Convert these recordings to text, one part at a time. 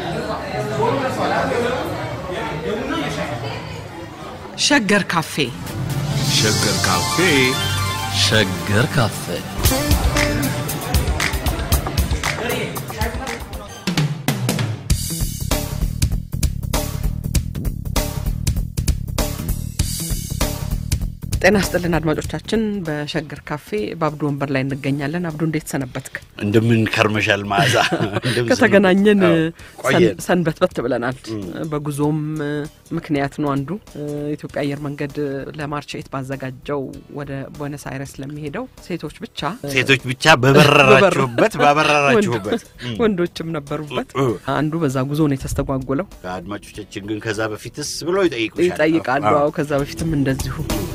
ሸገር ካፌ ሸገር ካፌ ሸገር ካፌ ጤና ስጥልን አድማጮቻችን። በሸገር ካፌ በአብዱ ወንበር ላይ እንገኛለን። አብዱ እንዴት ሰነበትክ? እንደምን ከርመሻል መዓዛ? እንደምን ከተገናኘን አዎ፣ ቆየን። ሰንበትበት ብለናል። በጉዞም ምክንያት ነው አንዱ ኢትዮጵያ አየር መንገድ ለማርች ኤት ባዘጋጀው ወደ ቦነስ አይረስ ለሚሄደው ሴቶች ብቻ ሴቶች ብቻ በበረራችሁበት ባበረራችሁበት ወንዶ- ወንዶችም ነበሩበት። እ። አንዱ በዛ ጉዞ ነው የተስተጓጎለው። አድማጮቻችን ግን ከዛ በፊትስ ብለው ይጠይቁሻል። ይጠይቃሉ። አዎ። አዎ ከዛ በፊትም እንደዚሁ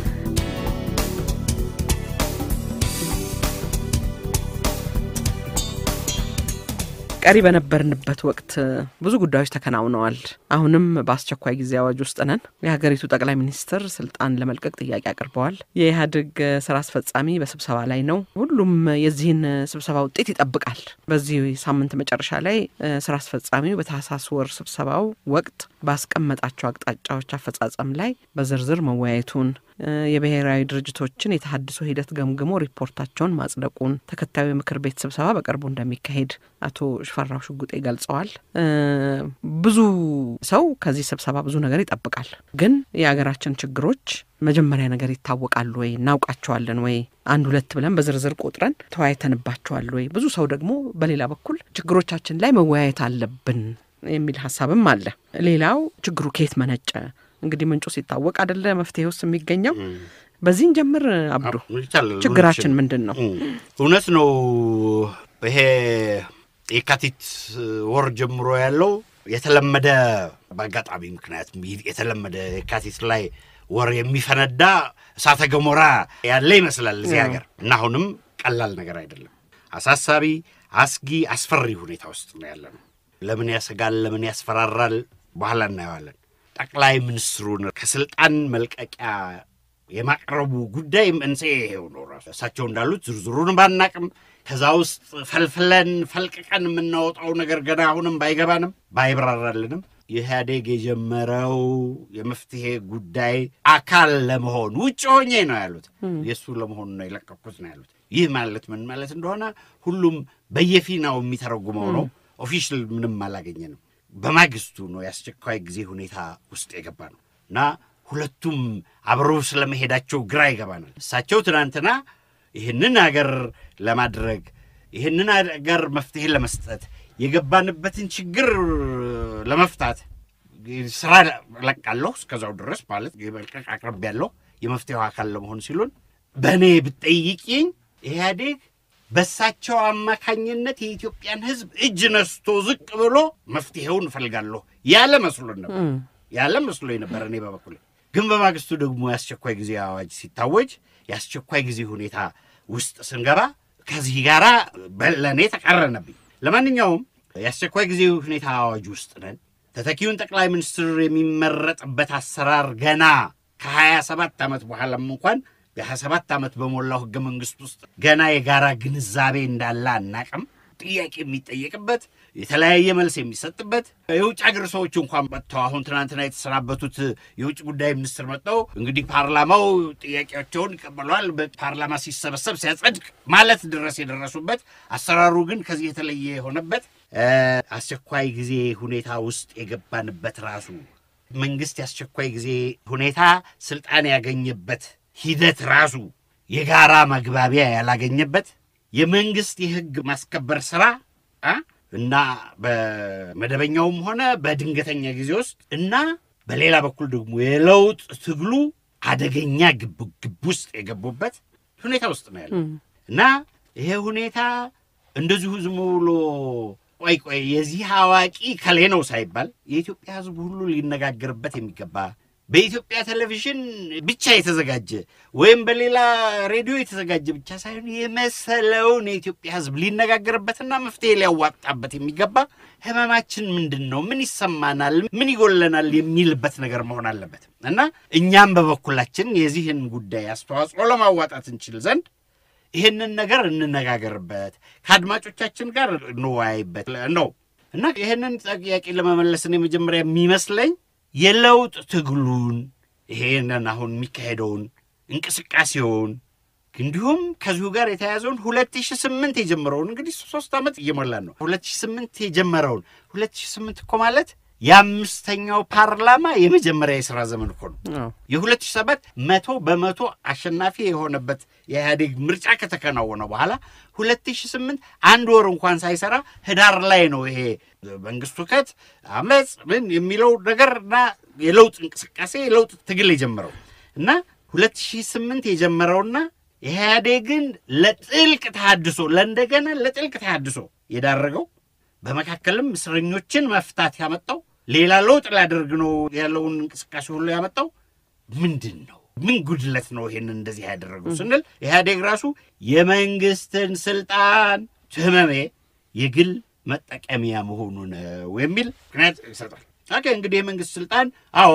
ቀሪ በነበርንበት ወቅት ብዙ ጉዳዮች ተከናውነዋል። አሁንም በአስቸኳይ ጊዜ አዋጅ ውስጥ ነን። የሀገሪቱ ጠቅላይ ሚኒስትር ስልጣን ለመልቀቅ ጥያቄ አቅርበዋል። የኢህአዴግ ስራ አስፈጻሚ በስብሰባ ላይ ነው። ሁሉም የዚህን ስብሰባ ውጤት ይጠብቃል። በዚህ ሳምንት መጨረሻ ላይ እ፣ ስራ አስፈጻሚው በታህሳስ ወር ስብሰባው ወቅት ባስቀመጣቸው አቅጣጫዎች አፈጻጸም ላይ በዝርዝር መወያየቱን እ፣ የብሔራዊ ድርጅቶችን የተሀድሶ ሂደት ገምግሞ ሪፖርታቸውን ማጽደቁን ተከታዩ የምክር ቤት ስብሰባ በቅርቡ እንደሚካሄድ አቶ ሽፈራው ሽጉጤ ገልጸዋል። እ፣ ብዙ ሰው ከዚህ ስብሰባ ብዙ ነገር ይጠብቃል። ግን የሀገራችን ችግሮች መጀመሪያ ነገር ይታወቃሉ ወይ እናውቃቸዋለን ወይ አንድ ሁለት ብለን በዝርዝር ቆጥረን ተወያይተንባቸዋል ወይ? ብዙ ሰው ደግሞ በሌላ በኩል ችግሮቻችን ላይ መወያየት አለብን የሚል ሀሳብም አለ። ሌላው ችግሩ ከየት መነጨ? እንግዲህ ምንጩ ሲታወቅ አደለ መፍትሄ ውስጥ የሚገኘው። በዚህን ጀምር አብዱ፣ ይቻላል። ችግራችን ምንድን ነው? እም፣ እውነት ነው። ይሄ የካቲት ወር ጀምሮ ያለው የተለመደ በአጋጣሚ ምክንያት የተለመደ የካቲት ላይ ወር የሚፈነዳ እሳተ ገሞራ ያለ ይመስላል እዚህ ሀገር እና አሁንም ቀላል ነገር አይደለም። አሳሳቢ፣ አስጊ፣ አስፈሪ ሁኔታ ውስጥ ነው ያለ ነው። ለምን ያሰጋል? ለምን ያስፈራራል? በኋላ እናየዋለን። ጠቅላይ ሚኒስትሩን ከስልጣን መልቀቂያ የማቅረቡ ጉዳይ መንስኤ ይሄው ነው። ራሱ እሳቸው እንዳሉት ዝርዝሩን ባናቅም ከዛ ውስጥ ፈልፍለን ፈልቅቀን የምናወጣው ነገር ገና አሁንም ባይገባንም ባይብራራልንም ኢህአዴግ የጀመረው የመፍትሄ ጉዳይ አካል ለመሆን ውጭ ሆኜ ነው ያሉት። የእሱ ለመሆኑ ነው የለቀኩት ነው ያሉት። ይህ ማለት ምን ማለት እንደሆነ ሁሉም በየፊናው የሚተረጉመው ነው። ኦፊሻል ምንም አላገኘንም። በማግስቱ ነው የአስቸኳይ ጊዜ ሁኔታ ውስጥ የገባ ነው እና ሁለቱም አብረው ስለመሄዳቸው ግራ ይገባናል። እሳቸው ትናንትና ይህንን ሀገር ለማድረግ ይህንን ሀገር መፍትሄ ለመስጠት የገባንበትን ችግር ለመፍታት ስራ ለቃለሁ እስከዛው ድረስ ማለት የመልቀቅ አቅርብ ያለው የመፍትሄው አካል ለመሆን ሲሉን በእኔ ብትጠይቂኝ ኢህአዴግ በእሳቸው አማካኝነት የኢትዮጵያን ሕዝብ እጅ ነስቶ ዝቅ ብሎ መፍትሄውን እፈልጋለሁ ያለ መስሎን ነበር ያለ መስሎኝ ነበር እኔ በበኩሌ። ግን በማግስቱ ደግሞ የአስቸኳይ ጊዜ አዋጅ ሲታወጅ የአስቸኳይ ጊዜ ሁኔታ ውስጥ ስንገባ ከዚህ ጋር ለእኔ ተቃረነብኝ። ለማንኛውም የአስቸኳይ ጊዜ ሁኔታ አዋጅ ውስጥ ነን። ተተኪውን ጠቅላይ ሚኒስትር የሚመረጥበት አሰራር ገና ከሀያ ሰባት ዓመት በኋላም እንኳን የሀያ ሰባት ዓመት በሞላው ህገ መንግስት ውስጥ ገና የጋራ ግንዛቤ እንዳለ አናቅም። ጥያቄ የሚጠየቅበት የተለያየ መልስ የሚሰጥበት የውጭ ሀገር ሰዎች እንኳን መጥተው አሁን ትናንትና የተሰናበቱት የውጭ ጉዳይ ሚኒስትር መጥተው እንግዲህ ፓርላማው ጥያቄያቸውን ይቀበለዋል፣ በፓርላማ ሲሰበሰብ ሲያጸድቅ ማለት ድረስ የደረሱበት አሰራሩ ግን ከዚህ የተለየ የሆነበት እ፣ አስቸኳይ ጊዜ ሁኔታ ውስጥ የገባንበት ራሱ መንግስት የአስቸኳይ ጊዜ ሁኔታ ስልጣን ያገኘበት ሂደት ራሱ የጋራ መግባቢያ ያላገኘበት የመንግስት የህግ ማስከበር ስራ አ እና በመደበኛውም ሆነ በድንገተኛ ጊዜ ውስጥ እና በሌላ በኩል ደግሞ የለውጥ ትግሉ አደገኛ ግብ ግብ ውስጥ የገቡበት ሁኔታ ውስጥ ነው ያለው እና ይሄ ሁኔታ እንደዚሁ ዝም ብሎ ቆይ ቆይ የዚህ አዋቂ ከሌ ነው ሳይባል የኢትዮጵያ ሕዝብ ሁሉ ሊነጋገርበት የሚገባ በኢትዮጵያ ቴሌቪዥን ብቻ የተዘጋጀ ወይም በሌላ ሬዲዮ የተዘጋጀ ብቻ ሳይሆን የመሰለውን የኢትዮጵያ ሕዝብ ሊነጋገርበትና መፍትሄ ሊያዋጣበት የሚገባ ህመማችን ምንድን ነው፣ ምን ይሰማናል፣ ምን ይጎለናል የሚልበት ነገር መሆን አለበት እና እኛም በበኩላችን የዚህን ጉዳይ አስተዋጽኦ ለማዋጣት እንችል ዘንድ ይህንን ነገር እንነጋገርበት፣ ከአድማጮቻችን ጋር እንወያይበት ነው። እና ይህንን ጥያቄ ለመመለስን የመጀመሪያ የሚመስለኝ የለውጥ ትግሉን ይሄንን አሁን የሚካሄደውን እንቅስቃሴውን እንዲሁም ከዚሁ ጋር የተያያዘውን ሁለት ሺ ስምንት የጀመረውን እንግዲህ ሶስት ዓመት እየሞላን ነው። ሁለት ሺ ስምንት የጀመረውን ሁለት ሺ ስምንት እኮ ማለት የአምስተኛው ፓርላማ የመጀመሪያ የሥራ ዘመን እኮ ነው። አዎ። የሁለት ሺህ ሰባት መቶ በመቶ አሸናፊ የሆነበት የኢህአዴግ ምርጫ ከተከናወነ በኋላ ሁለት ሺህ ስምንት አንድ ወር እንኳን ሳይሰራ ህዳር ላይ ነው ይሄ መንግስቱ ከት አመፅ ምን የሚለው ነገርና የለውጥ እንቅስቃሴ የለውጥ ትግል የጀመረው እና ሁለት ሺህ ስምንት የጀመረውና ኢህአዴግን ለጥልቅ ተሃድሶ ለእንደገና ለጥልቅ ተሃድሶ የዳረገው በመካከልም እስረኞችን መፍታት ያመጣው ሌላ ለውጥ ላደርግ ነው ያለውን እንቅስቃሴ ሁሉ ያመጣው ምንድን ነው? ምን ጉድለት ነው ይሄንን እንደዚህ ያደረገው ስንል ኢህአዴግ ራሱ የመንግስትን ስልጣን ህመሜ የግል መጠቀሚያ መሆኑ ነው የሚል ምክንያት ይሰጣል። ኦኬ እንግዲህ የመንግስት ስልጣን አዎ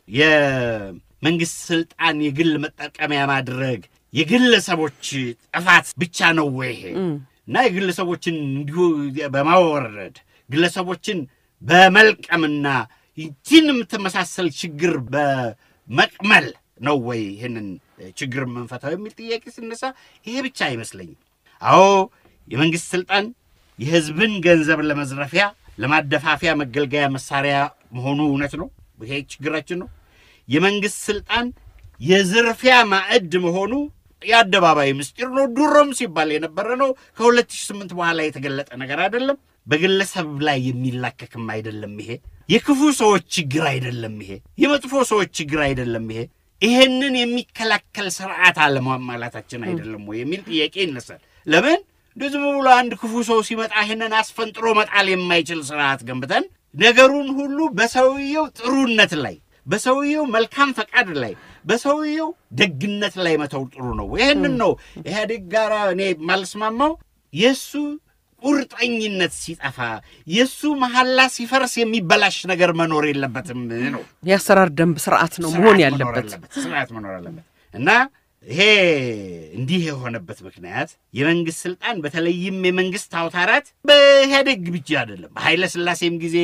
የመንግስት ስልጣን የግል መጠቀሚያ ማድረግ የግለሰቦች ጥፋት ብቻ ነው ወይ ይሄ? እና የግለሰቦችን እንዲሁ በማወረድ ግለሰቦችን በመልቀምና ይህችን የምትመሳሰል ችግር በመቅመል ነው ወይ ይህንን ችግር የምንፈታው የሚል ጥያቄ ሲነሳ ይሄ ብቻ አይመስለኝም። አዎ የመንግስት ስልጣን የህዝብን ገንዘብ ለመዝረፊያ ለማደፋፊያ መገልገያ መሳሪያ መሆኑ እውነት ነው። ይሄ ችግራችን ነው። የመንግስት ስልጣን የዝርፊያ ማዕድ መሆኑ የአደባባይ ምስጢር ነው። ድሮም ሲባል የነበረ ነው። ከ2008 በኋላ የተገለጠ ነገር አይደለም። በግለሰብ ላይ የሚላከክም አይደለም። ይሄ የክፉ ሰዎች ችግር አይደለም። ይሄ የመጥፎ ሰዎች ችግር አይደለም። ይሄ ይሄንን የሚከላከል ስርዓት አለማሟላታችን አይደለም ወይ የሚል ጥያቄ ይነሳል። ለምን እንደ ዝም ብሎ አንድ ክፉ ሰው ሲመጣ ይህንን አስፈንጥሮ መጣል የማይችል ስርዓት ገንብተን ነገሩን ሁሉ በሰውየው ጥሩነት ላይ በሰውየው መልካም ፈቃድ ላይ በሰውየው ደግነት ላይ መተው ጥሩ ነው። ይህንን ነው ኢህአዴግ ጋር እኔ ማልስማማው። የእሱ ቁርጠኝነት ሲጠፋ የእሱ መሐላ ሲፈርስ የሚበላሽ ነገር መኖር የለበትም ነው። የአሰራር ደንብ ስርዓት ነው መሆን ስርዓት ያለበት። መኖር አለበት። ስርዓት መኖር አለበት እና ይሄ እንዲህ የሆነበት ምክንያት የመንግስት ስልጣን በተለይም የመንግስት አውታራት በኢህአዴግ ብቻ አይደለም። በኃይለ ሥላሴም ጊዜ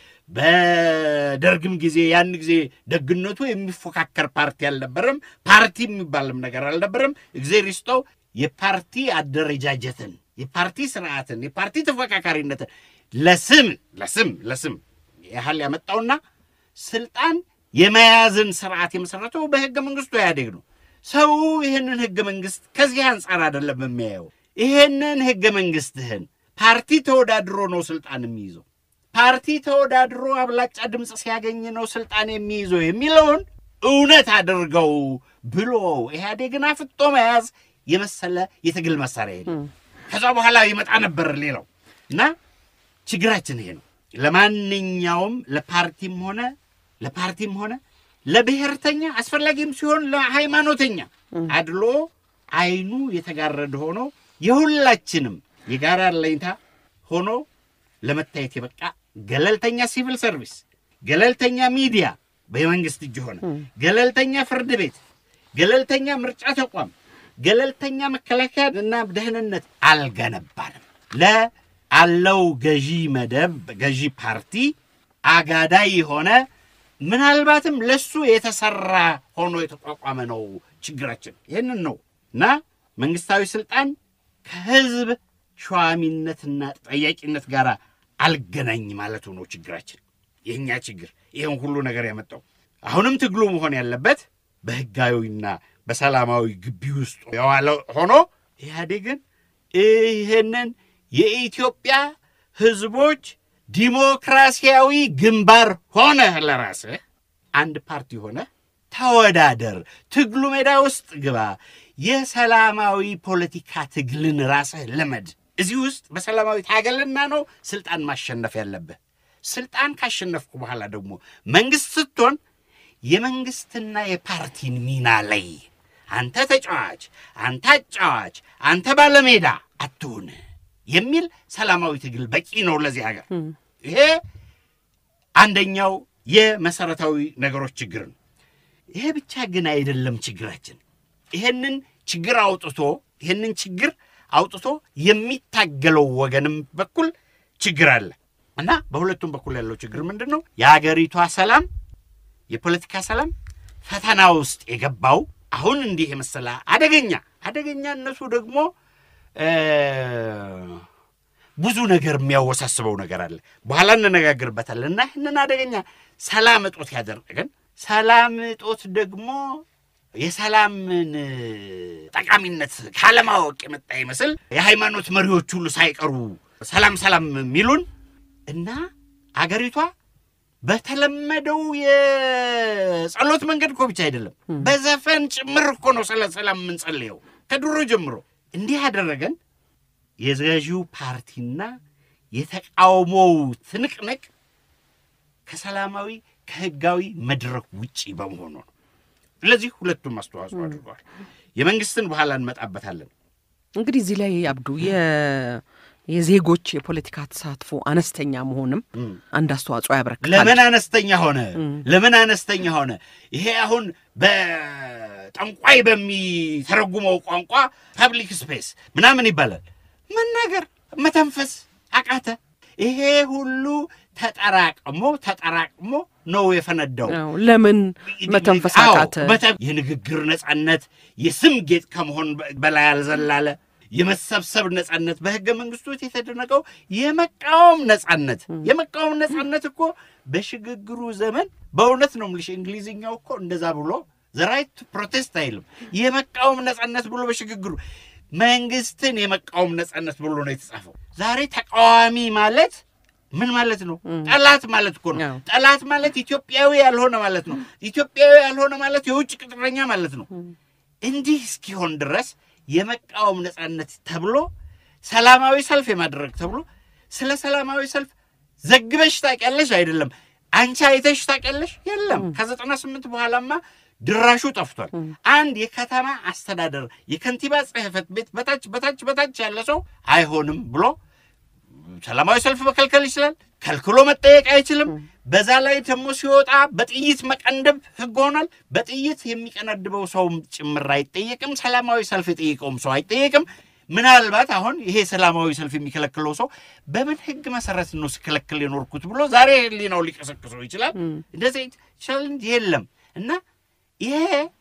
በደርግም ጊዜ ያን ጊዜ ደግነቱ የሚፎካከር ፓርቲ አልነበረም። ፓርቲ የሚባልም ነገር አልነበረም። እግዜር ይስጠው የፓርቲ አደረጃጀትን፣ የፓርቲ ስርዓትን፣ የፓርቲ ተፎካካሪነትን ለስም ለስም ለስም ያህል ያመጣውና ስልጣን የመያዝን ስርዓት የመሰረተው በህገ መንግስቱ ኢህአዴግ ነው። ሰው ይህንን ህገ መንግስት ከዚህ አንጻር አይደለም የሚያየው። ይህንን ህገ መንግስትህን ፓርቲ ተወዳድሮ ነው ስልጣን የሚይዘው ፓርቲ ተወዳድሮ አብላጫ ድምፅ ሲያገኝ ነው ስልጣን የሚይዘው የሚለውን እውነት አድርገው ብሎ ኢህአዴግን አፍጦ መያዝ የመሰለ የትግል መሳሪያ የለም። ከዛ በኋላ ይመጣ ነበር ሌላው እና ችግራችን ይሄ ነው። ለማንኛውም ለፓርቲም ሆነ ለፓርቲም ሆነ ለብሔርተኛ አስፈላጊም ሲሆን ለሃይማኖተኛ አድሎ አይኑ የተጋረደ ሆኖ የሁላችንም የጋራ አለኝታ ሆኖ ለመታየት የበቃ ገለልተኛ ሲቪል ሰርቪስ፣ ገለልተኛ ሚዲያ በመንግስት እጅ ሆነ፣ ገለልተኛ ፍርድ ቤት፣ ገለልተኛ ምርጫ ተቋም፣ ገለልተኛ መከላከያ እና ደህንነት አልገነባንም። ለአለው ገዢ መደብ ገዢ ፓርቲ አጋዳይ የሆነ ምናልባትም ለሱ የተሰራ ሆኖ የተቋቋመ ነው ችግራችን። ይህንን ነው እና መንግስታዊ ስልጣን ከህዝብ ሸዋሚነትና ጠያቂነት ጋር አልገናኝ ማለቱ ነው ችግራችን። የእኛ ችግር ይህን ሁሉ ነገር ያመጣው አሁንም ትግሉ መሆን ያለበት በህጋዊና በሰላማዊ ግቢ ውስጥ የዋለ ሆኖ ኢህአዴግን ይህንን የኢትዮጵያ ህዝቦች ዲሞክራሲያዊ ግንባር ሆነህ ለራስህ አንድ ፓርቲ ሆነህ ተወዳደር፣ ትግሉ ሜዳ ውስጥ ግባ፣ የሰላማዊ ፖለቲካ ትግልን ራስህ ልመድ። እዚህ ውስጥ በሰላማዊ ታገልና ነው ስልጣን ማሸነፍ ያለብህ። ስልጣን ካሸነፍኩ በኋላ ደግሞ መንግስት ስትሆን የመንግስትና የፓርቲን ሚና ላይ አንተ ተጫዋች፣ አንተ አጫዋች፣ አንተ ባለሜዳ አትሁን የሚል ሰላማዊ ትግል በቂ ነው ለዚህ ሀገር። ይሄ አንደኛው የመሰረታዊ ነገሮች ችግር ነው። ይሄ ብቻ ግን አይደለም ችግራችን። ይሄንን ችግር አውጥቶ ይሄንን ችግር አውጥቶ የሚታገለው ወገንም በኩል ችግር አለ። እና በሁለቱም በኩል ያለው ችግር ምንድን ነው? የሀገሪቷ ሰላም፣ የፖለቲካ ሰላም ፈተና ውስጥ የገባው አሁን እንዲህ የመሰለ አደገኛ አደገኛነቱ ደግሞ እ፣ ብዙ ነገር የሚያወሳስበው ነገር አለ። በኋላ እንነጋገርበታለን። እና ይህንን አደገኛ ሰላም እጦት ያደረገን ሰላም እጦት ደግሞ የሰላምን ጠቃሚነት ካለማወቅ የመጣ ይመስል የሃይማኖት መሪዎች ሁሉ ሳይቀሩ ሰላም ሰላም የሚሉን እና አገሪቷ በተለመደው የጸሎት መንገድ እኮ ብቻ አይደለም፣ በዘፈን ጭምር እኮ ነው ስለ ሰላም የምንጸልየው ከድሮ ጀምሮ። እንዲህ ያደረገን የገዢው ፓርቲና የተቃውሞው ትንቅንቅ ከሰላማዊ ከህጋዊ መድረክ ውጪ በመሆኑ ነው። ስለዚህ ሁለቱም አስተዋጽኦ አድርገዋል። የመንግስትን በኋላ እንመጣበታለን። እንግዲህ እዚህ ላይ አብዱ የ- የዜጎች የፖለቲካ ተሳትፎ አነስተኛ መሆንም አንድ አስተዋጽኦ ያበረክታል። ለምን አነስተኛ ሆነ? ለምን አነስተኛ ሆነ? ይሄ አሁን በጠንቋይ በሚተረጉመው ቋንቋ ፐብሊክ ስፔስ ምናምን ይባላል። መናገር መተንፈስ አቃተ። ይሄ ሁሉ ተጠራቅሞ ተጠራቅሞ ነው የፈነዳው። አዎ፣ ለምን መተንፈስ አዎ፣ አቃተ? በተ- የንግግር ነጻነት የስም ጌጥ ከመሆን በ- በላይ ያልዘላለ የመሰብሰብ ነጻነት በህገ መንግስቱ የተደነቀው የመቃወም ነጻነት የመቃወም ነጻነት እኮ በሽግግሩ ዘመን በእውነት ነው የምልሽ እንግሊዝኛው እኮ እንደዛ ብሎ ዘራይት ፕሮቴስት አይልም የመቃወም ነጻነት ብሎ በሽግግሩ መንግስትን የመቃወም ነጻነት ብሎ ነው የተጻፈው ዛሬ ተቃዋሚ ማለት ምን ማለት ነው ጠላት ማለት እኮ ነው አዎ። ጠላት ማለት ኢትዮጵያዊ ያልሆነ ማለት ነው ኢትዮጵያዊ ያልሆነ ማለት የውጭ ቅጥረኛ ማለት ነው እንዲህ እስኪሆን ድረስ የመቃወም ነጻነት ተብሎ ሰላማዊ ሰልፍ የማድረግ ተብሎ ስለ ሰላማዊ ሰልፍ ዘግበሽ ታውቂያለሽ? አይደለም አንቺ አይተሽ ታውቂያለሽ? የለም። ከዘጠና ስምንት በኋላማ ድራሹ ጠፍቷል። አንድ የከተማ አስተዳደር የከንቲባ ጽሕፈት ቤት በታች በታች በታች ያለ ሰው አይሆንም ብሎ ሰላማዊ ሰልፍ መከልከል ይችላል። ከልክሎ መጠየቅ አይችልም። በዛ ላይ ደግሞ ሲወጣ በጥይት መቀንደብ ሕግ ሆኗል። በጥይት የሚቀነድበው ሰውም ጭምር አይጠየቅም። ሰላማዊ ሰልፍ የጠየቀውም ሰው አይጠየቅም። ምናልባት አሁን ይሄ ሰላማዊ ሰልፍ የሚከለክለው ሰው በምን ሕግ መሰረት ነው ሲከለክል የኖርኩት ብሎ ዛሬ ሕሊናው ሊቀሰቅሰው ይችላል። እንደዚህ ይችላል እንጂ የለም እና ይሄ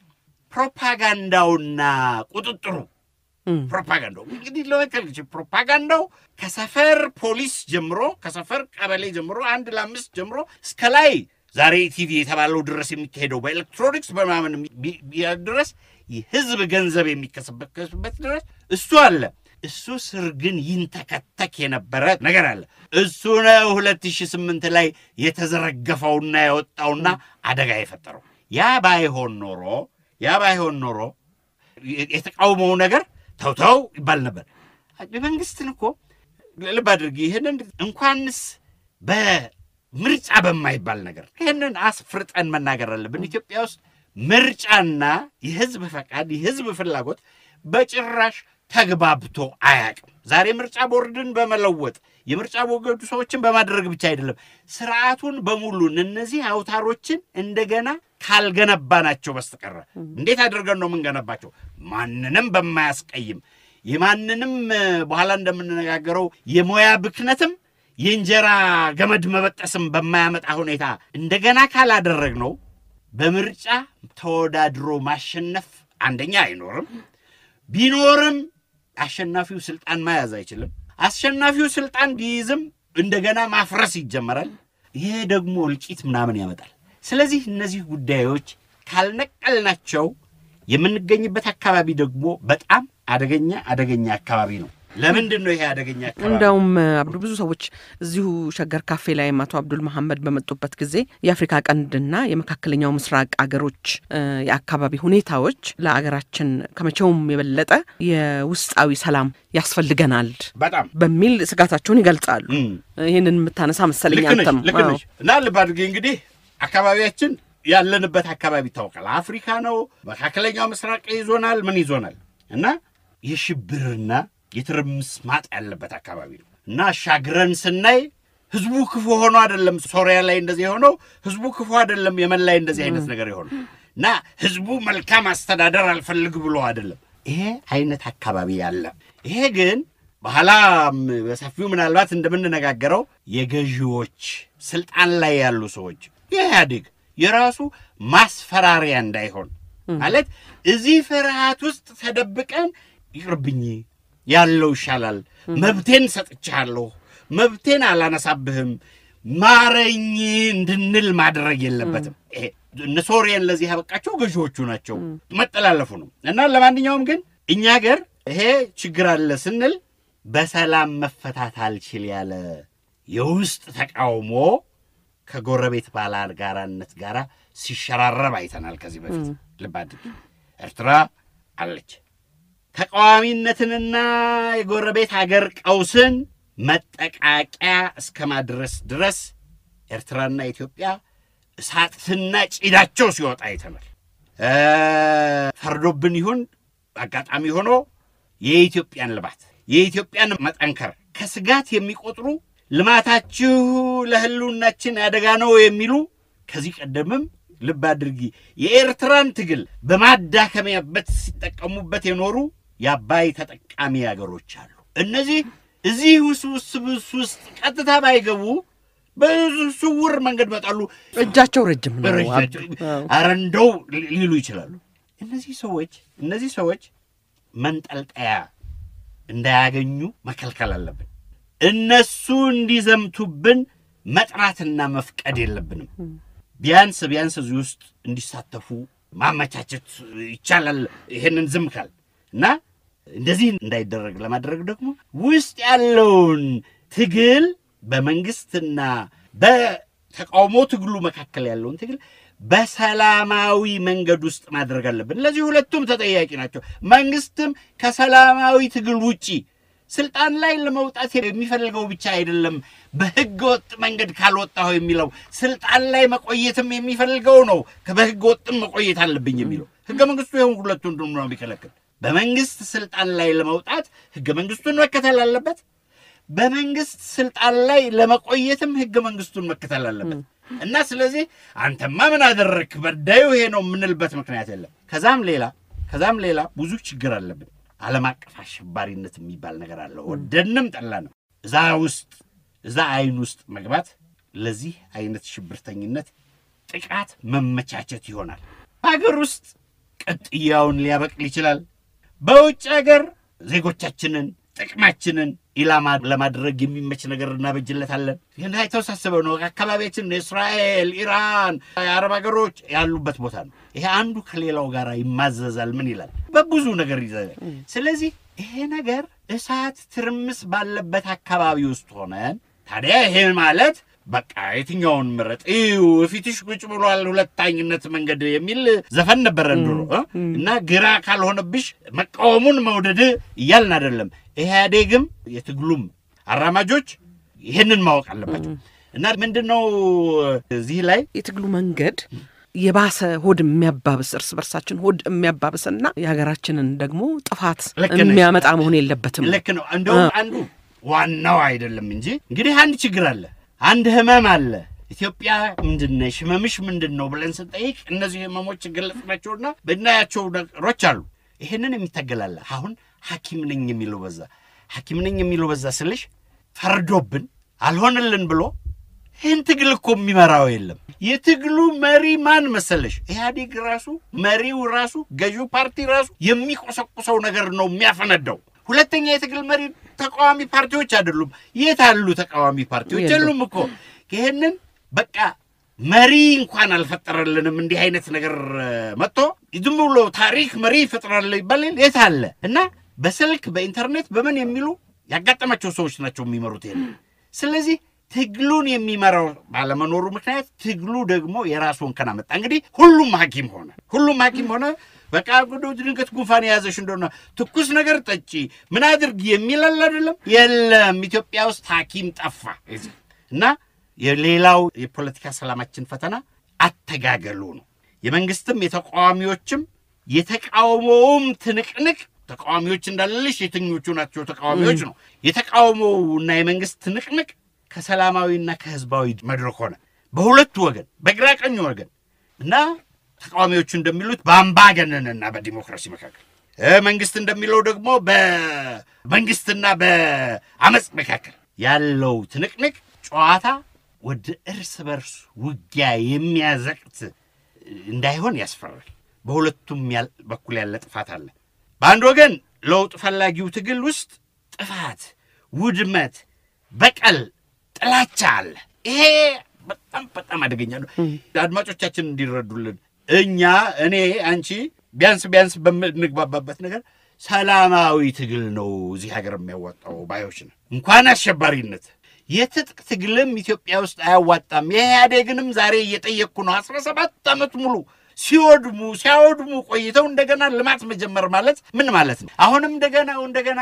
ፕሮፓጋንዳውና ቁጥጥሩ ፕሮፓጋንዳው እንግዲህ ለመከልች ፕሮፓጋንዳው ከሰፈር ፖሊስ ጀምሮ ከሰፈር ቀበሌ ጀምሮ አንድ ለአምስት ጀምሮ እስከ ላይ ዛሬ ቲቪ የተባለው ድረስ የሚካሄደው በኤሌክትሮኒክስ በምናምን ቢ- ቢ- ድረስ የህዝብ ገንዘብ የሚከስበት ድረስ እሱ አለ። እሱ ስር ግን ይንተከተክ የነበረ ነገር አለ። እሱ ነው 2008 ላይ የተዘረገፈውና የወጣውና አደጋ የፈጠረው። ያ ባይሆን ኖሮ ያ ባይሆን ኖሮ የተቃውሞው ነገር ተውተው ይባል ነበር። መንግስትን እኮ ልብ አድርጊ። ይህንን እንኳንስ በምርጫ በማይባል ነገር ይህንን አስፍርጠን መናገር አለብን። ኢትዮጵያ ውስጥ ምርጫና የህዝብ ፈቃድ የህዝብ ፍላጎት በጭራሽ ተግባብቶ አያውቅም። ዛሬ ምርጫ ቦርድን በመለወጥ የምርጫ ቦርዱ ሰዎችን በማድረግ ብቻ አይደለም፣ ስርዓቱን በሙሉ እነዚህ አውታሮችን እንደገና ካልገነባናቸው በስተቀረ እንዴት አድርገን ነው የምንገነባቸው? ማንንም በማያስቀይም የማንንም እ፣ በኋላ እንደምንነጋገረው የሙያ ብክነትም የእንጀራ ገመድ መበጠስም በማያመጣ ሁኔታ እንደገና ካላደረግ ነው በምርጫ ተወዳድሮ ማሸነፍ አንደኛ አይኖርም። ቢኖርም አሸናፊው ስልጣን መያዝ አይችልም። አሸናፊው ስልጣን ቢይዝም እንደገና ማፍረስ ይጀመራል። ይሄ ደግሞ እልቂት ምናምን ያመጣል። ስለዚህ እነዚህ ጉዳዮች ካልነቀልናቸው የምንገኝበት አካባቢ ደግሞ በጣም አደገኛ አደገኛ አካባቢ ነው። ለምንድን ነው ይሄ አደገኛ አካባቢ? እንደውም አብዱ ብዙ ሰዎች እዚሁ ሸገር ካፌ ላይ አቶ አብዱል መሐመድ በመጡበት ጊዜ የአፍሪካ ቀንድና የመካከለኛው ምስራቅ አገሮች እ፣ የአካባቢ ሁኔታዎች ለአገራችን ከመቼውም የበለጠ የውስጣዊ ሰላም ያስፈልገናል በጣም በሚል ስጋታቸውን ይገልጻሉ። እም። ይህንን የምታነሳ መሰለኝ ልክ ነሽ አንተም። ልክ አዎ። ነሽ። እና ልብ አድርጌ እንግዲህ አካባቢያችን ያለንበት አካባቢ ይታወቃል። አፍሪካ ነው፣ መካከለኛው ምስራቅ ይዞናል፣ ምን ይዞናል እና የሽብርና የትርምስ ማጥ ያለበት አካባቢ ነው እና አሻግረን ስናይ ህዝቡ ክፉ ሆኖ አይደለም ሶሪያ ላይ እንደዚህ የሆነው ህዝቡ ክፉ አይደለም የመን ላይ እንደዚህ አይነት ነገር የሆነው እና ህዝቡ መልካም አስተዳደር አልፈልግ ብሎ አይደለም ይሄ አይነት አካባቢ ያለ ይሄ ግን በኋላም በሰፊው ምናልባት እንደምንነጋገረው የገዢዎች ስልጣን ላይ ያሉ ሰዎች የኢህአዴግ የራሱ ማስፈራሪያ እንዳይሆን ማለት እዚህ ፍርሃት ውስጥ ተደብቀን ይቅርብኝ ያለው ይሻላል፣ መብቴን ሰጥቻለሁ፣ መብቴን አላነሳብህም፣ ማረኝ እንድንል ማድረግ የለበትም። ይሄ እነ ሶሪያን ለዚህ ያበቃቸው ገዢዎቹ ናቸው፣ መጠላለፉ ነው። እና ለማንኛውም ግን እኛ ገር ይሄ ችግር አለ ስንል በሰላም መፈታት አልችል ያለ የውስጥ ተቃውሞ ከጎረቤት ባላጋራነት ጋር ሲሸራረብ አይተናል። ከዚህ በፊት ልብ አድርግ፣ ኤርትራ አለች። ተቃዋሚነትንና የጎረቤት ሀገር ቀውስን መጠቃቂያ እስከ ማድረስ ድረስ ኤርትራና ኢትዮጵያ እሳትና ጭዳቸው ሲወጣ አይተናል። ፈርዶብን ይሁን አጋጣሚ ሆኖ የኢትዮጵያን ልማት የኢትዮጵያን መጠንከር ከስጋት የሚቆጥሩ ልማታችሁ ለሕልውናችን አደጋ ነው የሚሉ ከዚህ ቀደምም ልብ አድርጊ የኤርትራን ትግል በማዳከሚያበት ሲጠቀሙበት የኖሩ የአባይ ተጠቃሚ አገሮች አሉ። እነዚህ እዚህ ውስብስብ ውስጥ ቀጥታ ባይገቡ ብዙ ስውር መንገድ መጣሉ። እጃቸው ረጅም ነው። በረጃቸው ኧረ እንደው ሊሉ ይችላሉ። እነዚህ ሰዎች እነዚህ ሰዎች መንጠልጠያ እንዳያገኙ መከልከል አለብን። እነሱ እንዲዘምቱብን መጥራትና መፍቀድ የለብንም። ቢያንስ ቢያንስ እዚህ ውስጥ እንዲሳተፉ ማመቻቸት ይቻላል። ይሄንን ዝም ካል እና እንደዚህ እንዳይደረግ ለማድረግ ደግሞ ውስጥ ያለውን ትግል በመንግስትና በተቃውሞ ትግሉ መካከል ያለውን ትግል በሰላማዊ መንገድ ውስጥ ማድረግ አለብን። ለዚህ ሁለቱም ተጠያቂ ናቸው። መንግስትም ከሰላማዊ ትግል ውጪ ስልጣን ላይ ለመውጣት የሚፈልገው ብቻ አይደለም፣ በህገ ወጥ መንገድ ካልወጣሁ የሚለው ስልጣን ላይ መቆየትም የሚፈልገው ነው። በህገ ወጥም መቆየት አለብኝ የሚለው ህገ መንግስቱ ይሁን ሁለቱን ነው የሚከለክል። በመንግስት ስልጣን ላይ ለመውጣት ህገ መንግስቱን መከተል አለበት። በመንግስት ስልጣን ላይ ለመቆየትም ህገ መንግስቱን መከተል አለበት እና ስለዚህ አንተማ ምን አደረግክ በዳዩ ይሄ ነው የምንልበት ምክንያት የለም። ከዛም ሌላ ከዛም ሌላ ብዙ ችግር አለብን። ዓለም አቀፍ አሸባሪነት የሚባል ነገር አለ። ወደንም ጠላ ነው እዛ ውስጥ እዛ አይን ውስጥ መግባት ለዚህ አይነት ሽብርተኝነት ጥቃት መመቻቸት ይሆናል። በሀገር ውስጥ ቅጥያውን ሊያበቅል ይችላል። በውጭ ሀገር ዜጎቻችንን ጥቅማችንን ኢላማ ለማድረግ የሚመች ነገር እናበጅለታለን። ይህን የተወሳሰበ ነው። አካባቢያችን እስራኤል፣ ኢራን፣ የአረብ ሀገሮች ያሉበት ቦታ ነው። ይሄ አንዱ ከሌላው ጋር ይማዘዛል። ምን ይላል? በብዙ ነገር ይዘጋል። ስለዚህ ይሄ ነገር እሳት ትርምስ ባለበት አካባቢ ውስጥ ሆነን ታዲያ ይሄ ማለት በቃ የትኛውን ምረጥ እዩ ፊትሽ ቁጭ ብሏል ሁለታኝነት መንገድ የሚል ዘፈን ነበረ ድሮ እ? እና ግራ ካልሆነብሽ መቃወሙን መውደድ እያልን አይደለም። ኢህአዴግም የትግሉም አራማጆች ይህንን ማወቅ አለባቸው። እና ምንድን ነው እዚህ ላይ የትግሉ መንገድ የባሰ ሆድ የሚያባብስ እርስ በርሳችን ሆድ የሚያባብስና የሀገራችንን ደግሞ ጥፋት ልክ ነሽ። የሚያመጣ መሆን የለበትም። ልክ ነው። እንደውም አንዱ ዋናው አይደለም እንጂ እንግዲህ አንድ ችግር አለ፣ አንድ ህመም አለ። ኢትዮጵያ ምንድን ነሽ ህመምሽ ምንድን ነው ብለን ስንጠይቅ እነዚህ ህመሞች ገለጽናቸውና ብናያቸው ነገሮች አሉ። ይህንን የሚታገላለ አሁን ሐኪም ነኝ የሚለው በዛ ሐኪም ነኝ የሚለው በዛ ስልሽ ፈርዶብን አልሆንልን ብሎ ይህን ትግል እኮ የሚመራው የለም። የትግሉ መሪ ማን መሰለሽ? ኢህአዴግ ራሱ መሪው ራሱ ገዢው ፓርቲ ራሱ የሚቆሰቁሰው ነገር ነው የሚያፈነዳው። ሁለተኛ የትግል መሪ ተቃዋሚ ፓርቲዎች አይደሉም። የት አሉ ተቃዋሚ ፓርቲዎች? የሉም። የሉም እኮ። ይህንን በቃ መሪ እንኳን አልፈጠረልንም። እንዲህ አይነት ነገር እ፣ መጥቶ ዝም ብሎ ታሪክ መሪ ይፈጥራል ይባላል። የት አለ? እና በስልክ በኢንተርኔት በምን የሚሉ ያጋጠማቸው ሰዎች ናቸው የሚመሩት ይሄን። ስለዚህ ትግሉን የሚመራው ባለመኖሩ ምክንያት ትግሉ ደግሞ የራሱ እንከን አመጣ። እንግዲህ ሁሉም ሐኪም ሆነ፣ ሁሉም ሐኪም ሆነ። በቃ ጉዶ ድንገት ጉንፋን የያዘሽ እንደሆነ ትኩስ ነገር ጠጪ፣ ምን አድርግ የሚላል አይደለም። የለም ኢትዮጵያ ውስጥ ሐኪም ጠፋ እና የሌላው የፖለቲካ ሰላማችን ፈተና አተጋገሉ ነው። የመንግስትም የተቃዋሚዎችም የተቃውሞውም ትንቅንቅ ተቃዋሚዎች እንዳለልሽ የትኞቹ ናቸው ተቃዋሚዎች ነው። የተቃውሞውና የመንግስት ትንቅንቅ ከሰላማዊና ከህዝባዊ መድረክ ሆነ በሁለቱ ወገን በግራ ቀኝ ወገን እና ተቃዋሚዎቹ እንደሚሉት በአምባገነንና በዲሞክራሲ መካከል እ መንግስት እንደሚለው ደግሞ መንግስትና በአመፅ መካከል ያለው ትንቅንቅ ጨዋታ ወደ እርስ በርስ ውጊያ የሚያዘቅት እንዳይሆን ያስፈራል። በሁለቱም ያል- በኩል ያለ ጥፋት አለ። በአንድ ወገን ለውጥ ፈላጊው ትግል ውስጥ ጥፋት፣ ውድመት፣ በቀል፣ ጥላቻ አለ። ይሄ በጣም በጣም አደገኛ ነው። አድማጮቻችን እንዲረዱልን እኛ እኔ አንቺ ቢያንስ ቢያንስ በምንግባባበት ነገር ሰላማዊ ትግል ነው እዚህ ሀገር የሚያዋጣው ባዮች ነው። እንኳን አሸባሪነት የትጥቅ ትግልም ኢትዮጵያ ውስጥ አያዋጣም። የኢህአዴግንም ዛሬ እየጠየቅኩ ነው። አስራ ሰባት ዓመት ሙሉ ሲወድሙ ሲያወድሙ ቆይተው እንደገና ልማት መጀመር ማለት ምን ማለት ነው? አሁንም እንደገና እንደገና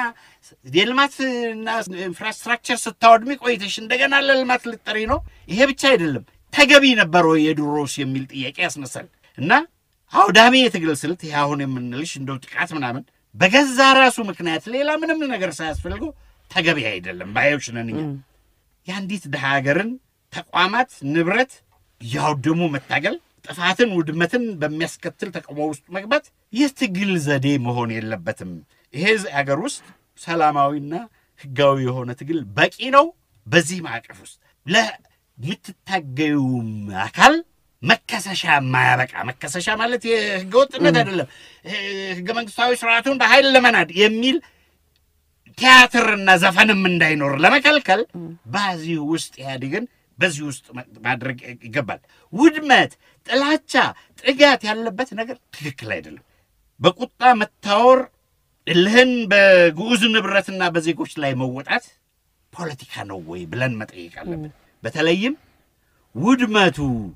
የልማትና ኢንፍራስትራክቸር ስታወድሚ ቆይተሽ እንደገና ለልማት ልጠሪ ነው? ይሄ ብቻ አይደለም፣ ተገቢ ነበር ወይ የድሮስ የሚል ጥያቄ ያስነሳል። እና አውዳሚ የትግል ስልት ይህ አሁን የምንልሽ እንደው ጥቃት ምናምን በገዛ ራሱ ምክንያት ሌላ ምንም ነገር ሳያስፈልገው ተገቢ አይደለም ባዮች ነን እኛ። የአንዲት ድሃ ሀገርን ተቋማት ንብረት እያወደሙ መታገል ጥፋትን፣ ውድመትን በሚያስከትል ተቃውሞ ውስጥ መግባት የትግል ዘዴ መሆን የለበትም። ይሄ ሀገር ውስጥ ሰላማዊና ሕጋዊ የሆነ ትግል በቂ ነው። በዚህ ማዕቀፍ ውስጥ ለምትታገዩም አካል መከሰሻ የማያበቃ መከሰሻ ማለት የህገ ወጥነት አይደለም፣ ህገ መንግስታዊ ስርዓቱን በኃይል ለመናድ የሚል ቲያትርና ዘፈንም እንዳይኖር ለመከልከል በዚህ ውስጥ ኢህአዴግን በዚህ ውስጥ ማድረግ ይገባል። ውድመት፣ ጥላቻ፣ ጥጋት ያለበት ነገር ትክክል አይደለም። በቁጣ መታወር፣ እልህን በግዑዝ ንብረትና በዜጎች ላይ መወጣት ፖለቲካ ነው ወይ ብለን መጠየቅ አለብን። በተለይም ውድመቱ፣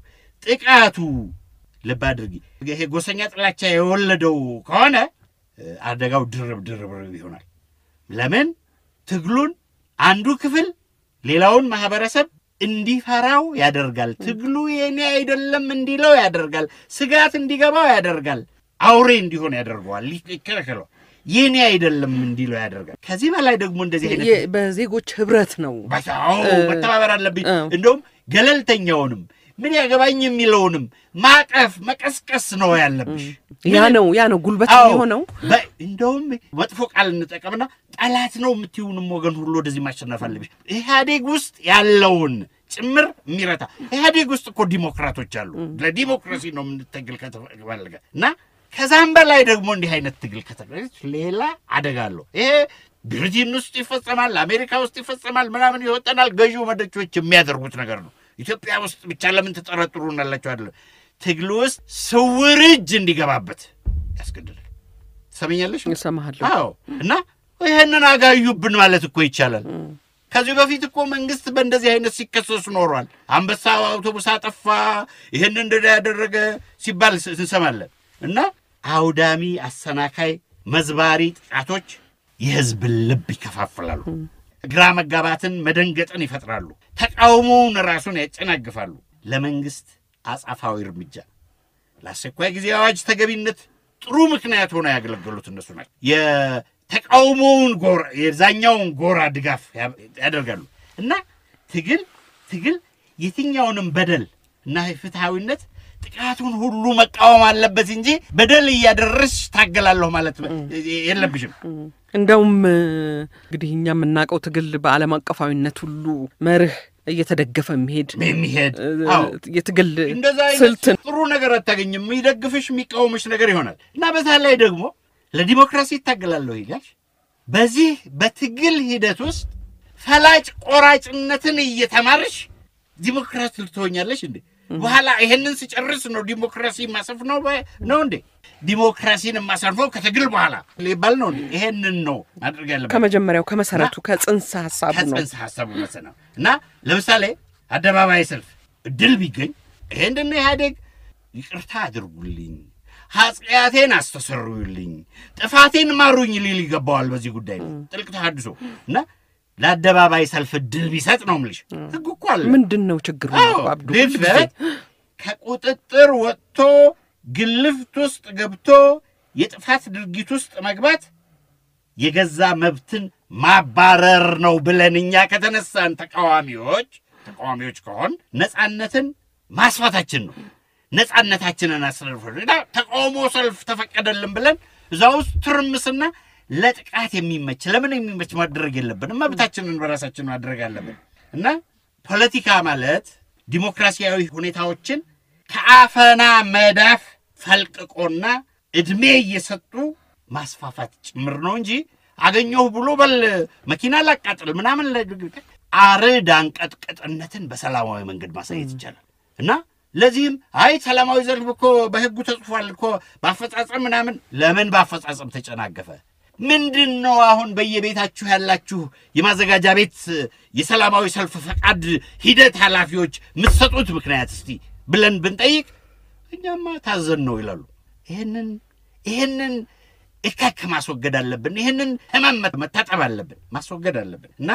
ጥቃቱ ልብ አድርጊ፣ ይሄ ጎሰኛ ጥላቻ የወለደው ከሆነ አደጋው ድርብ ድርብ ይሆናል። ለምን ትግሉን አንዱ ክፍል ሌላውን ማህበረሰብ እንዲፈራው ያደርጋል። ትግሉ የኔ አይደለም እንዲለው ያደርጋል። ስጋት እንዲገባው ያደርጋል። አውሬ እንዲሆን ያደርገዋል። ይከለከለው የኔ አይደለም እንዲለው ያደርጋል። ከዚህ በላይ ደግሞ እንደዚህ አይነት የ- በዜጎች ህብረት ነው። አዎ መተባበር አለብኝ። እንደውም ገለልተኛውንም ምን ያገባኝ የሚለውንም ማቀፍ መቀስቀስ ነው ያለብሽ። ያ ነው ያ ነው ጉልበት አዎ፣ የሆነው በ- እንደውም መጥፎ ቃል እንጠቀምና ጠላት ነው የምትይውንም ወገን ሁሉ ወደዚህ ማሸነፍ አለብሽ። ኢህአዴግ ውስጥ ያለውን ጭምር የሚረታ ኢህአዴግ ውስጥ እኮ ዲሞክራቶች አሉ። ለዲሞክራሲ ነው የምንተግል ከተፈለገ እና ከዛም በላይ ደግሞ እንዲህ አይነት ትግል ከተገኘች ሌላ አደጋ አለው። ይሄ ብሪቴን ውስጥ ይፈጸማል፣ አሜሪካ ውስጥ ይፈጸማል፣ ምናምን ይወጠናል። ገዢው መደቾች የሚያደርጉት ነገር ነው። ኢትዮጵያ ውስጥ ብቻ ለምን ትጠረጥሩናላችሁ? አይደለም ትግል ውስጥ ስውር እጅ እንዲገባበት ያስገድዳል። ትሰሚኛለሽ? እሰማሃለሁ። አዎ። እና ይህንን አጋዩብን ማለት እኮ ይቻላል። ከዚህ በፊት እኮ መንግስት በእንደዚህ አይነት ሲከሰሱ ኖሯል። አንበሳ አውቶቡስ አጠፋ፣ ይህን እንደ ያደረገ ሲባል ስ- እንሰማለን። እና አውዳሚ፣ አሰናካይ፣ መዝባሪ ጥቃቶች የህዝብን ልብ ይከፋፍላሉ። ግራ መጋባትን፣ መደንገጥን ይፈጥራሉ። ተቃውሞውን ራሱን ያጨናግፋሉ። ለመንግስት አጻፋዊ እርምጃ ለአስቸኳይ ጊዜ አዋጅ ተገቢነት ጥሩ ምክንያት ሆነው ያገለገሉት እነሱ ናቸው። የተቃውሞውን ጎራ የዛኛውን ጎራ ድጋፍ ያ- ያደርጋሉ እና ትግል ትግል የትኛውንም በደል እና ፍትሐዊነት ጥቃቱን ሁሉ መቃወም አለበት እንጂ በደል እያደረስሽ ታገላለሁ ማለት የለብሽም። እንደውም እ፣ እንግዲህ እኛ የምናውቀው ትግል በዓለም አቀፋዊነት ሁሉ መርህ እየተደገፈ የሚሄድ የሚሄድ እ፣ አዎ የትግል እንደዛ አይነት ስልትን ጥሩ ነገር አታገኝም። የሚደግፍሽ የሚቃወምሽ ነገር ይሆናል እና በዛ ላይ ደግሞ ለዲሞክራሲ ይታገላለሁ ይላል። በዚህ በትግል ሂደት ውስጥ ፈላጭ ቆራጭነትን እየተማርሽ ዲሞክራሲ ልትሆኛለሽ እንዴ? በኋላ ይሄንን ስጨርስ ነው ዲሞክራሲ ማሰፍ ነው በ- ነው እንዴ? ዲሞክራሲን የማሰርፈው ከትግል በኋላ ሊባል ነው እንዴ? ይሄንን ነው ማድረግ ያለበት። ከመጀመሪያው ከመሰረቱ ከጽንሰ ሀሳቡ ነው። ከጽንሰ ሀሳቡ መሰ ነው እና ለምሳሌ አደባባይ ሰልፍ እድል ቢገኝ ይሄንን ኢህአዴግ ይቅርታ አድርጉልኝ፣ ኃጢአቴን አስተሰሩልኝ፣ ጥፋቴን ማሩኝ ሊል ይገባዋል። በዚህ ጉዳይ ላይ ጥልቅ ተሃድሶ እና ለአደባባይ ሰልፍ እድል ቢሰጥ ነው የምልሽ። ህግ እኮ አለ። ምንድን ነው ችግሩ? አዎ፣ አብዱ ሁል ጊዜ ድፍረት ከቁጥጥር ወጥቶ ግልፍት ውስጥ ገብቶ የጥፋት ድርጊት ውስጥ መግባት የገዛ መብትን ማባረር ነው ብለን እኛ ከተነሳን ተቃዋሚዎች ተቃዋሚዎች ከሆን ነፃነትን ማስፋታችን ነው። ነፃነታችንን አስረፍ ተቃውሞ ሰልፍ ተፈቀደልን ብለን እዛ ውስጥ ትርምስና ለጥቃት የሚመች ለምን የሚመች ማድረግ የለብንም። መብታችንን በራሳችን ማድረግ አለብን እና ፖለቲካ ማለት ዲሞክራሲያዊ ሁኔታዎችን ከአፈና መዳፍ ፈልቅቆና እድሜ እየሰጡ ማስፋፋት ጭምር ነው እንጂ አገኘሁ ብሎ በል መኪና ላቃጥል ምናምን አርድ አንቀጥቅጥነትን በሰላማዊ መንገድ ማሳየት ይቻላል እና ለዚህም አይ ሰላማዊ ሰልፍ እኮ በሕጉ ተጽፏል እኮ በአፈጻጸም ምናምን ለምን በአፈጻጸም ተጨናገፈ? ምንድን ነው አሁን በየቤታችሁ ያላችሁ የማዘጋጃ ቤት የሰላማዊ ሰልፍ ፈቃድ ሂደት ኃላፊዎች የምትሰጡት ምክንያት እስቲ ብለን ብንጠይቅ እኛማ ታዘን ነው ይላሉ። ይህንን ይህንን እከክ ማስወገድ አለብን። ይህንን ህመም መታጠብ አለብን፣ ማስወገድ አለብን እና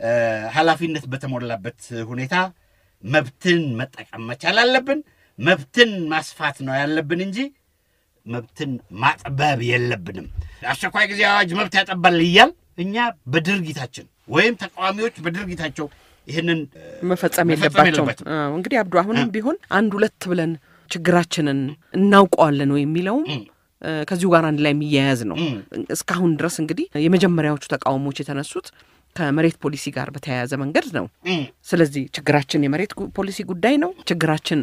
ኃላፊነት በተሞላበት ሁኔታ መብትን መጠቀም መቻል አለብን። መብትን ማስፋት ነው ያለብን እንጂ መብትን ማጥበብ የለብንም። አስቸኳይ ጊዜ አዋጅ መብት ያጠባል እያል እኛ በድርጊታችን ወይም ተቃዋሚዎች በድርጊታቸው ይህንን መፈጸም መፈጸም የለባቸውም። የለባቸውም። አዎ፣ እንግዲህ አብዱ አሁንም ቢሆን አንድ ሁለት ብለን ችግራችንን እናውቀዋለን ወይ የሚለውም እም። እ፣ ከዚሁ ጋር አንድ ላይ የሚያያዝ ነው። እም። እስካሁን ድረስ እንግዲህ የመጀመሪያዎቹ ተቃውሞች የተነሱት ከመሬት ፖሊሲ ጋር በተያያዘ መንገድ ነው። እም፣ ስለዚህ ችግራችን የመሬት ጉ- ፖሊሲ ጉዳይ ነው። ችግራችን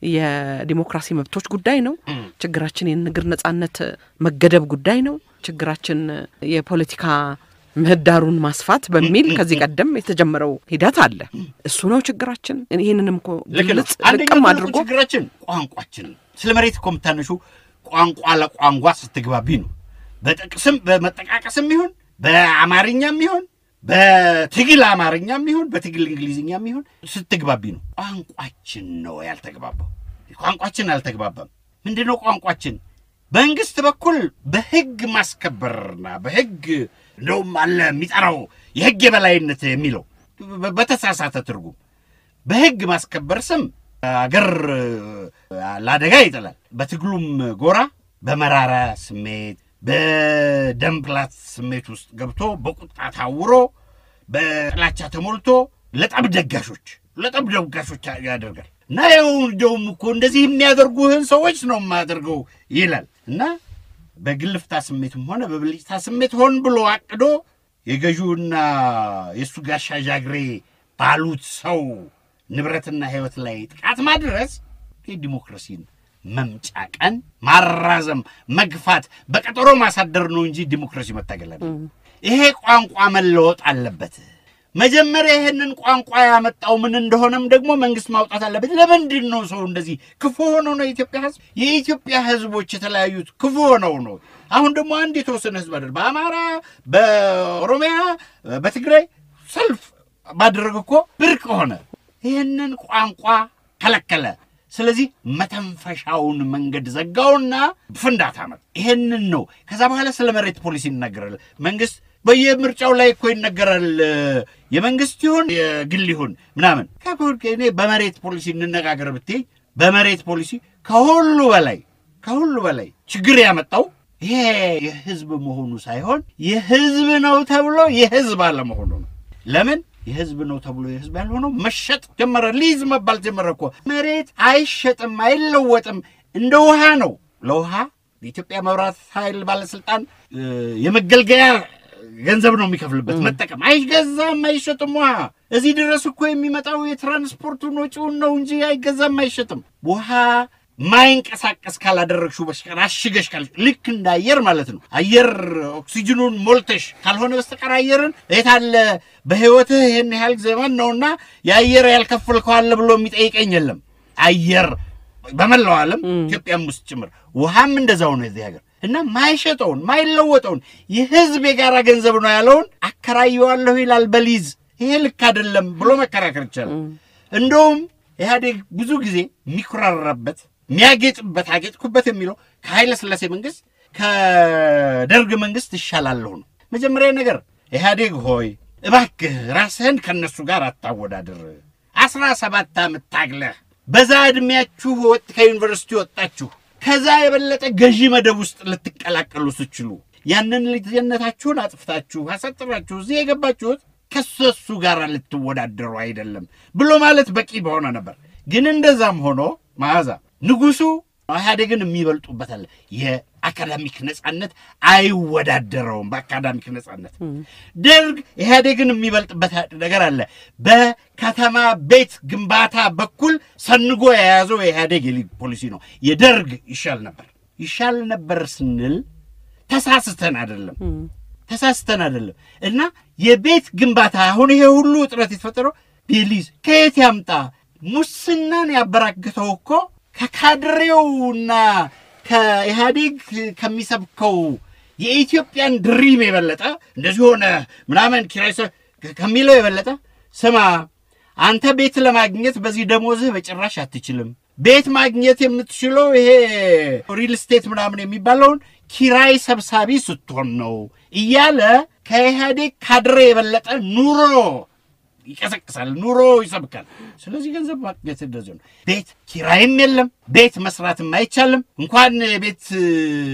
የዲሞክራሲ መብቶች ጉዳይ ነው። እም። ችግራችን የንግድ ነጻነት መገደብ ጉዳይ ነው። ችግራችን የፖለቲካ ምህዳሩን ማስፋት በሚል ከዚህ ቀደም የተጀመረው ሂደት አለ። እሱ ነው ችግራችን። ይህንንም እኮ ልክ ነው። ግልጽ አንደኛው ልቅም ትልቁ አድርጎ ችግራችን ቋንቋችን ነው። ስለ መሬት እኮ የምታነሹ ቋንቋ ለቋንቋ ስትግባቢ ነው። በጥቅስም በመጠቃቀስም ይሁን በአማርኛም ይሁን በትግል አማርኛም ይሁን በትግል እንግሊዝኛም ይሁን ስትግባቢ ነው። ቋንቋችን ነው ያልተግባባው። ቋንቋችን አልተግባባም። ምንድን ነው ቋንቋችን? በመንግስት በኩል በህግ ማስከበርና በህግ እንደውም አለ የሚጠራው የህግ የበላይነት የሚለው በ- በተሳሳተ ትርጉም በህግ ማስከበር ስም አገር ለአደጋ ይጥላል። በትግሉም ጎራ በመራራ ስሜት በደም ፕላት ስሜት ውስጥ ገብቶ በቁጣ ታውሮ በጥላቻ ተሞልቶ ለጠብ ደጋሾች ለጠብ ደጋሾች ያደርጋል እና ይኸው እንደውም እኮ እንደዚህ የሚያደርጉህን ሰዎች ነው የማያደርገው ይላል እና በግልፍታ ስሜትም ሆነ በብልጭታ ስሜት ሆን ብሎ አቅዶ የገዢውና የእሱ ጋሻ ዣግሬ ባሉት ሰው ንብረትና ህይወት ላይ ጥቃት ማድረስ የዲሞክራሲን መምጫ ቀን ማራዘም፣ መግፋት፣ በቀጠሮ ማሳደር ነው እንጂ ዲሞክራሲ መታገል አለ። ይሄ ቋንቋ መለወጥ አለበት። መጀመሪያ ይህንን ቋንቋ ያመጣው ምን እንደሆነም ደግሞ መንግስት ማውጣት አለበት። ለምንድን ነው ሰው እንደዚህ ክፉ ሆነው ነው የኢትዮጵያ ህዝብ? የኢትዮጵያ ህዝቦች የተለያዩት ክፉ ሆነው ነው። አሁን ደግሞ አንድ የተወሰነ ህዝብ አይደል፣ በአማራ፣ በኦሮሚያ፣ በትግራይ ሰልፍ ባደረግ እኮ ብርቅ ሆነ። ይህንን ቋንቋ ከለከለ። ስለዚህ መተንፈሻውን መንገድ ዘጋውና ፍንዳታ መጣ። ይሄንን ነው። ከዛ በኋላ ስለ መሬት ፖሊሲ ይናገራል መንግስት። በየምርጫው ላይ እኮ ይነገራል። የመንግስት ይሁን የግል ይሁን ምናምን። እኔ በመሬት ፖሊሲ እንነጋገር ብትይ በመሬት ፖሊሲ ከሁሉ በላይ ከሁሉ በላይ ችግር ያመጣው ይሄ የህዝብ መሆኑ ሳይሆን የህዝብ ነው ተብሎ የህዝብ አለመሆኑ ነው። ለምን የህዝብ ነው ተብሎ የህዝብ ያልሆነው መሸጥ ጀመረ። ሊዝ መባል ጀመረ እኮ። መሬት አይሸጥም፣ አይለወጥም፣ እንደ ውሃ ነው። ለውሃ የኢትዮጵያ መብራት ኃይል ባለስልጣን የመገልገያ ገንዘብ ነው የሚከፍልበት። መጠቀም አይገዛም፣ አይሸጥም። ውሃ እዚህ ድረስ እኮ የሚመጣው የትራንስፖርቱን ወጪውን ነው እንጂ አይገዛም፣ አይሸጥም። ውሃ ማይንቀሳቀስ ካላደረግሽው በስተቀር አሽገሽ ካል ልክ እንደ አየር ማለት ነው። አየር ኦክሲጅኑን ሞልተሽ ካልሆነ በስተቀር አየርን የታለ በህይወትህ ይህን ያህል ዘመን ነውና የአየር ያልከፈልከው አለ ብሎ የሚጠይቀኝ የለም። አየር በመላው ዓለም ኢትዮጵያም ውስጥ ጭምር ውሃም እንደዛው ነው የዚህ ሀገር እና ማይሸጠውን ማይለወጠውን የህዝብ የጋራ ገንዘብ ነው ያለውን አከራየዋለሁ ይላል በሊዝ ይሄ ልክ አይደለም ብሎ መከራከር ይቻላል። እንደውም ኢህአዴግ ብዙ ጊዜ የሚኮራራበት የሚያጌጥበት አጌጥኩበት የሚለው ከኃይለ ሥላሴ መንግስት ከደርግ መንግስት ይሻላለሁ ነው። መጀመሪያ ነገር ኢህአዴግ ሆይ እባክህ ራስህን ከእነሱ ጋር አታወዳድር። አስራ ሰባት ዓመት ታግለህ በዛ ዕድሜያችሁ ወጥ ከዩኒቨርሲቲ ወጣችሁ ከዛ የበለጠ ገዢ መደብ ውስጥ ልትቀላቀሉ ስችሉ ያንን ልጅነታችሁን አጥፍታችሁ አሳጥራችሁ እዚህ የገባችሁት ከሰሱ ጋር ልትወዳደሩ አይደለም ብሎ ማለት በቂ በሆነ ነበር። ግን እንደዛም ሆኖ መዓዛ ንጉሱ ኢህአዴግን የሚበልጡበት አለ። የአካዳሚክ ነጻነት አይወዳደረውም። በአካዳሚክ ነጻነት ደርግ ኢህአዴግን የሚበልጥበት ነገር አለ። በከተማ ቤት ግንባታ በኩል ሰንጎ የያዘው የኢህአዴግ የሊግ ፖሊሲ ነው። የደርግ ይሻል ነበር። ይሻል ነበር ስንል ተሳስተን አይደለም ተሳስተን አይደለም። እና የቤት ግንባታ አሁን ይሄ ሁሉ እጥረት የተፈጠረው ቤሊዝ ከየት ያምጣ? ሙስናን ያበራክተው እኮ ከካድሬውና ከኢህአዴግ ከሚሰብከው የኢትዮጵያን ድሪም የበለጠ እንደዚህ ሆነ ምናምን ኪራይ ሰ- ከሚለው የበለጠ ስማ፣ አንተ ቤት ለማግኘት በዚህ ደሞዝህ በጭራሽ አትችልም። ቤት ማግኘት የምትችለው ይሄ ሪል ስቴት ምናምን የሚባለውን ኪራይ ሰብሳቢ ስትሆን ነው እያለ ከኢህአዴግ ካድሬ የበለጠ ኑሮ ይቀሰቅሳል፣ ኑሮ ይሰብካል። ስለዚህ ገንዘብ ማግኘት እንደዚህ ነው። ቤት ኪራይም የለም፣ ቤት መስራትም አይቻልም። እንኳን ቤት እ፣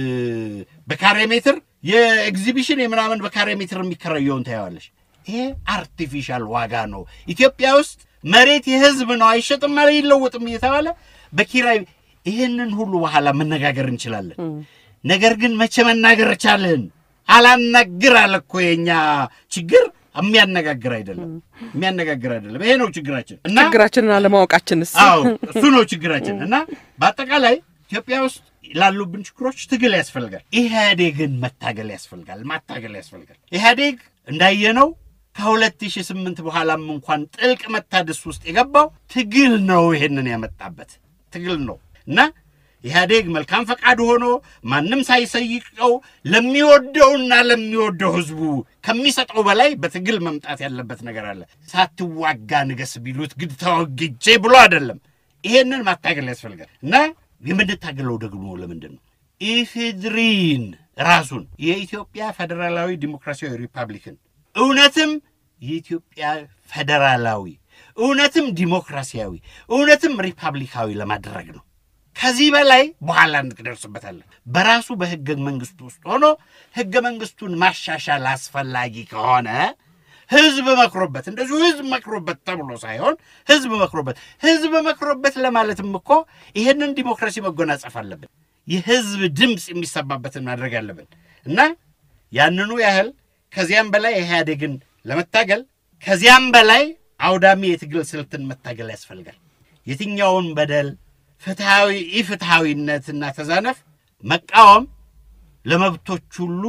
በካሬ ሜትር የኤግዚቢሽን የምናምን በካሬ ሜትር የሚከራየውን ታየዋለሽ። ይሄ አርቲፊሻል ዋጋ ነው። ኢትዮጵያ ውስጥ መሬት የህዝብ ነው፣ አይሸጥም፣ አይለወጥም እየተባለ በኪራይ ይህንን ሁሉ በኋላ መነጋገር እንችላለን። ነገር ግን መቼ መናገር ቻልን? አላናግር አለ እኮ የኛ ችግር የሚያነጋግር አይደለም፣ የሚያነጋግር አይደለም። ይሄ ነው ችግራችን እና ችግራችንን አለማወቃችንስ አዎ እሱ ነው ችግራችን። እና በአጠቃላይ ኢትዮጵያ ውስጥ ላሉብን ችግሮች ትግል ያስፈልጋል። ኢህአዴግን መታገል ያስፈልጋል፣ ማታገል ያስፈልጋል። ኢህአዴግ እንዳየነው ከ2008 በኋላም እንኳን ጥልቅ መታደስ ውስጥ የገባው ትግል ነው። ይሄንን ያመጣበት ትግል ነው እና ኢህአዴግ መልካም ፈቃድ ሆኖ ማንም ሳይሰይቀው ለሚወደውና ለሚወደው ህዝቡ ከሚሰጠው በላይ በትግል መምጣት ያለበት ነገር አለ። ሳትዋጋ ንገስ ቢሉት ግድ ተወግጄ ብሎ አይደለም። ይሄንን ማታገል ያስፈልጋል እና የምንታገለው ደግሞ ለምንድን ነው? ኢፌድሪን ራሱን የኢትዮጵያ ፌዴራላዊ ዲሞክራሲያዊ ሪፐብሊክን እውነትም የኢትዮጵያ ፌዴራላዊ እውነትም ዲሞክራሲያዊ እውነትም ሪፐብሊካዊ ለማድረግ ነው። ከዚህ በላይ በኋላ እንደርስበታለን። በራሱ በህገ መንግስቱ ውስጥ ሆኖ ህገ መንግስቱን ማሻሻል አስፈላጊ ከሆነ ህዝብ መክሮበት እንደዚሁ ህዝብ መክሮበት ተብሎ ሳይሆን ህዝብ መክሮበት ህዝብ መክሮበት ለማለትም እኮ ይሄንን ዲሞክራሲ መጎናጸፍ አለብን። የህዝብ ድምፅ የሚሰማበትን ማድረግ አለብን እና ያንኑ ያህል ከዚያም በላይ ኢህአዴግን ለመታገል ከዚያም በላይ አውዳሚ የትግል ስልትን መታገል ያስፈልጋል። የትኛውን በደል ፍትሐዊ ኢፍትሐዊነትና ተዛነፍ መቃወም ለመብቶች ሁሉ